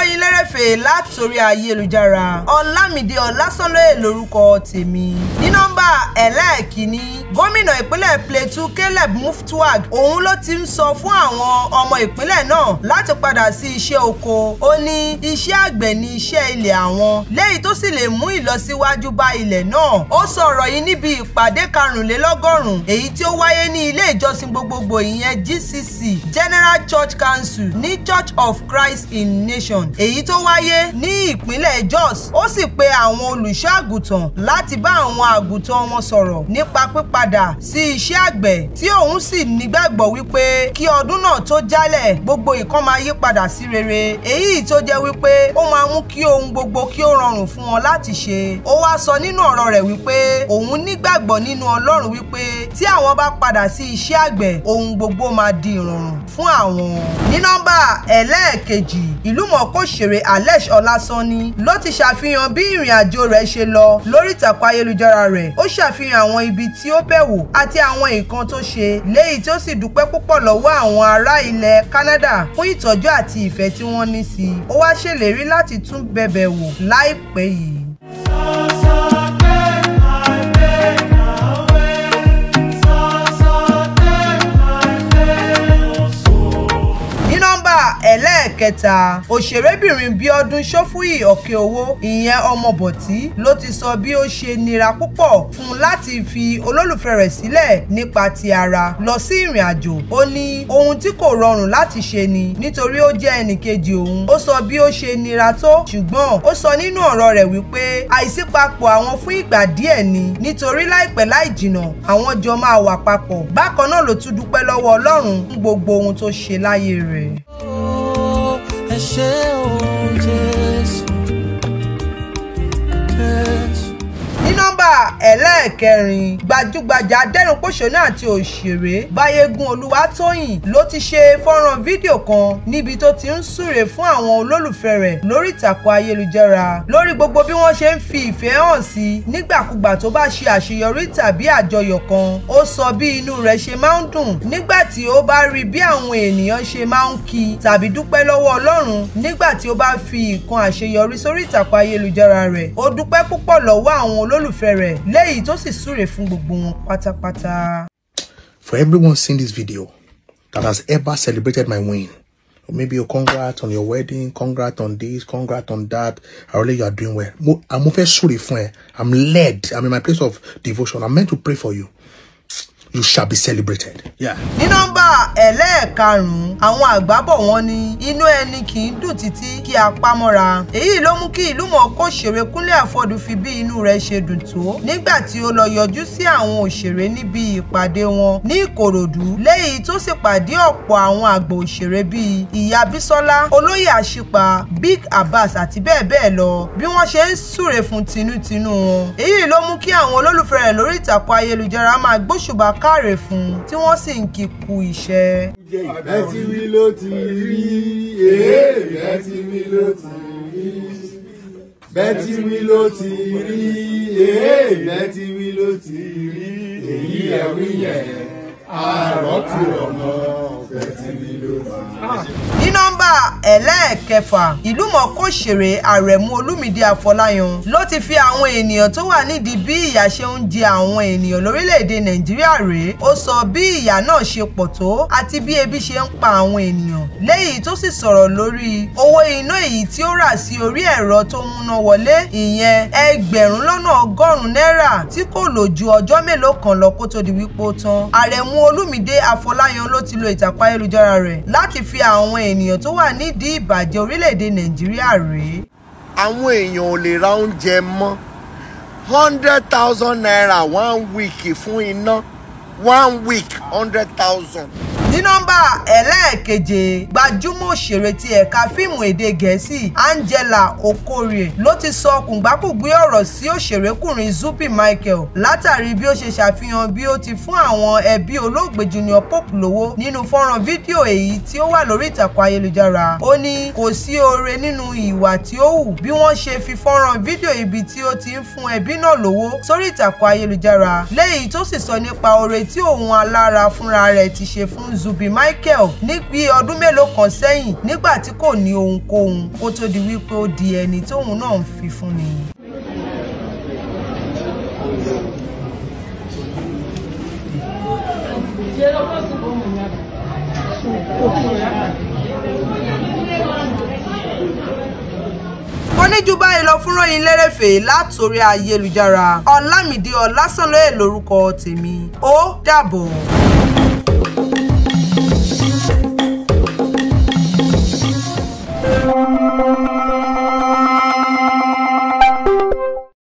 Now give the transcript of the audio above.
ìròyìn lérèfé látòrí ayélujára ọlámídé ọlásánlóye lórúkọ tèmi ní nọ́mbà ẹlẹ́ẹ̀kínní gómìnà ìpínlẹ̀ plateau caleb muftuag òun ló ti ń sọ fún àwọn ọmọ ìpínlẹ̀ náà láti padà sí iṣẹ́ oko ó ní iṣẹ́ àgbẹ̀ ní iṣẹ́ ilẹ̀ àwọn léyìí tó sì lè mú ìlọsíwájú bá ilẹ̀ náà ó sọ ọ̀rọ̀ yìí níbi ìpàdé karùnlélọ́gọ́rùn-ún èyí tí ó wáyé ní ilé ìjọsìn gbogbogbò ìyẹn gcc general church council ní church of christ in nation èyí tó wáyé ní ìpínlẹ̀ jos ó sì pe àwọn olùṣọ́ àgùntàn láti bá àwọn àgùntàn wọn sọ̀rọ̀ nípa pípadà sí iṣẹ́ àgbẹ̀ tí òun sì nígbàgbọ́ wípé kí ọdún náà tó jálẹ̀ gbogbo nǹkan máa yí padà sí rere èyí tó jẹ́ wípé ó máa mú kí ohun gbogbo kí ó rọrùn fún wọn láti ṣe ó wá sọ nínú ọ̀rọ̀ rẹ̀ wípé òun nígbàgbọ́ nínú ọlọ́run wípé tí àwọn bá padà sí iṣẹ́ àgbẹ̀ ohun gbogbo máa di ìrọ̀rùn fún àwọn. ní nọ́mbà ẹlẹ́ẹ̀kejì ìlúmọ̀ọ́ká òṣèré alesh ọlásánní ló ti ṣàfihàn bí ìrìn àjò rẹ̀ ṣe lọ lórí ìtàkùn ayélujára rẹ̀ ó ṣàfihàn àwọn ibi tí ó bẹ̀ wò àti àwọn nǹkan tó ṣe léyìí tí ó sì dúpẹ́ púpọ̀ lọ́wọ́ àwọn ará ilẹ̀ canada fún ìtọ́jú àti ìfẹ́ tí wọ́n ní sí i ó wá ṣèlérí láti tún bẹ̀bẹ̀ wò láìpẹ́ yìí. ẹlẹ́ẹ̀kẹta òṣèrébìnrin bíọ́dún ṣófúyì ọ̀kẹ́ owó ìyẹn ọmọbọ̀tí ló ti sọ bí ó ṣe nira púpọ̀ fún un láti fi olólùfẹ́ rẹ̀ sílẹ̀ nípa ti ara lọ sí ìrìn àjò ó ní ohun tí kò rọrùn láti ṣe ni nítorí ó jẹ́ ẹnìkejì òun ó sọ bí ó ṣe nira tó ṣùgbọ́n ó sọ nínú ọ̀rọ̀ rẹ̀ wípé àìsípapọ̀ àwọn fún ìgbà díẹ̀ ni nítorí láìpẹ́ láì jìnà àwọn jọ máa wà papọ̀ bákan náà ló tún dúpẹ́ lọ́wọ́ ọlọ́run fún gbogbo ohun tó ṣe láyé rẹ̀ ẹ ṣé o Jésù. ní nọ́mbà ẹlẹ́ẹ̀kẹrin gbajúgbajà adẹ́rùnpòṣónú àti òṣèré báyégún olúwatóyìn ló ti ṣe fọ́nrán fídíò kan níbi tó ti ń súre fún àwọn olólùfẹ́ rẹ̀ lórí ìtàkùn ayélujára lórí gbogbo bí wọ́n ṣe ń fi ìfẹ́ hàn sí nígbàkúgbà tó bá ṣe àṣeyọrí tàbí àjọyọ̀ kan ó sọ bí inú rẹ̀ ṣe máa ń dùn nígbà tí ó bá rí bí àwọn ènìyàn ṣe máa ń kí tàbí dúpẹ́ lọ́wọ́ ọlọ́run nígbà tí ó bá fi ìkan àṣeyọrí sórí ìtàkùn ayélujára rẹ̀ ó dúpẹ́ púpọ̀ lọ́wọ́ àwọn olólùfẹ́ rẹ̀ léyìí tó sì súre fún gbogbo wọn pátápátá. For everyone seeing this video that has ever celebrated my win, or maybe a congrats on your wedding, congrats on this, congrats on that, I really you are doing well. Mo, I'm over sorry for I'm led. I'm in my place of devotion. I'm meant to pray for you. You shall be celebrated. Yeah. ní nọ́mbà ẹlẹ́ẹ̀karùn-ún àwọn àgbà bọ̀ wọ́n ní inú ẹni kì í dùn títí kí a pa mọ́ra èyí ló mú kí ìlúmọ̀ọ́ká òṣèré kúnlé àfọ̀dù fi bí inú rẹ̀ ṣe dùn tó nígbà tí ó lọ yọjú sí àwọn òṣèré níbi ìpàdé wọn ní ìkòròdú léyìí tó sì pàdé ọ̀pọ̀ àwọn àgbà òṣèré bíi ìyá bísọ́lá olóyè àṣìpà big abbas àti bẹ́ẹ̀ bẹ́ẹ̀ lọ bí wọ́n ṣe ń súre fún tinútinú wọn èyí ló mú kí àwọn olólùfẹ́ rẹ̀ lórí ìtàkùn ayélujára máa gbóṣùbà káre fún un tí wọ́n sì ń kí kú iṣẹ́. ẹ ti wí ló ti rí ee ẹ ti wí ló ti rí bẹ́ẹ̀ ti wí ló ti rí ee bẹ́ẹ̀ ti wí ló ti rí èyí ẹ wí yẹn àárọ̀ tí ọmọ bẹ́ẹ̀ ti wí ló ti rí. ní nọ́mbà ẹlẹ́ẹ̀kẹfà ìlúmọ̀ọ́ká òṣèré àrẹ̀mú olúmídé afọláyan ló ti fi àwọn ènìyàn tó wà nídìí bí ìyà ṣe ń jẹ àwọn ènìyàn lórílẹ̀‐èdè nàìjíríà rèé ó sọ bí ìyà náà ṣe pọ̀ tó àti bí ebi ṣe ń pa àwọn ènìyàn léyìí tó sì sọ̀rọ̀ lórí owó iná èyí tí ó rà sí orí ẹ̀rọ tó múná wọlé ìyẹn ẹgbẹ̀rún lọ́nà ọgọ́rùn-ún náírà tí kò lò ju ọjọ́ mélòó kan lọ kó tó di wípé ó tán àrẹ̀mú olúmídé afọláyan ló ti lo ìtàkùn ayélujára rẹ̀ láti fi àwọn ènìyàn tó wà nídìí ìbàjẹ́ orílẹ̀-èdè nàìjíríà rèé. àwọn èèyàn ò lè ra oúnjẹ mọ́ hundred thousand naira one week fún iná one week hundred thousand. ní nọ́mbà ẹlẹ́ẹ̀keje gbajúmọ̀ òṣèré ti ẹ̀ka fíìmù èdè gẹ̀ẹ́sì angela okorie ló ti sọ kùngbákùngbé ọ̀rọ̀ sí òṣèrékùnrin zubi michael látàrí bí ó ṣe ṣàfihàn bí ó ti fún àwọn ẹbí olóògbé junior pope lówó nínú fọ́nrán fídíò èyí tí ó wà lórí ìtàkùn ayélujára ó ní kò sí oore nínú ìwà tí ó hù bí wọ́n ṣe fi fọ́nrán fídíò ibi tí ó ti ń fún ẹbí náà lówó sórí ìtàkùn ayélujára léyìí tó sì sọ nípa oore tí òun alára fúnra rẹ̀ ti ṣe fún Zubi Michael ní bí ọdún mélòó kan sẹ́yìn nígbà tí kò ní ohunkóhun kó tó di wípé ó di ẹni tóun náà ń fi fún ni. mo ní ju báyìí lọ fún ròyìn lérèfé látòrí ayélujára ọlámìdí ọlásànlóye lórúkọ tèmi ó dàbọ̀.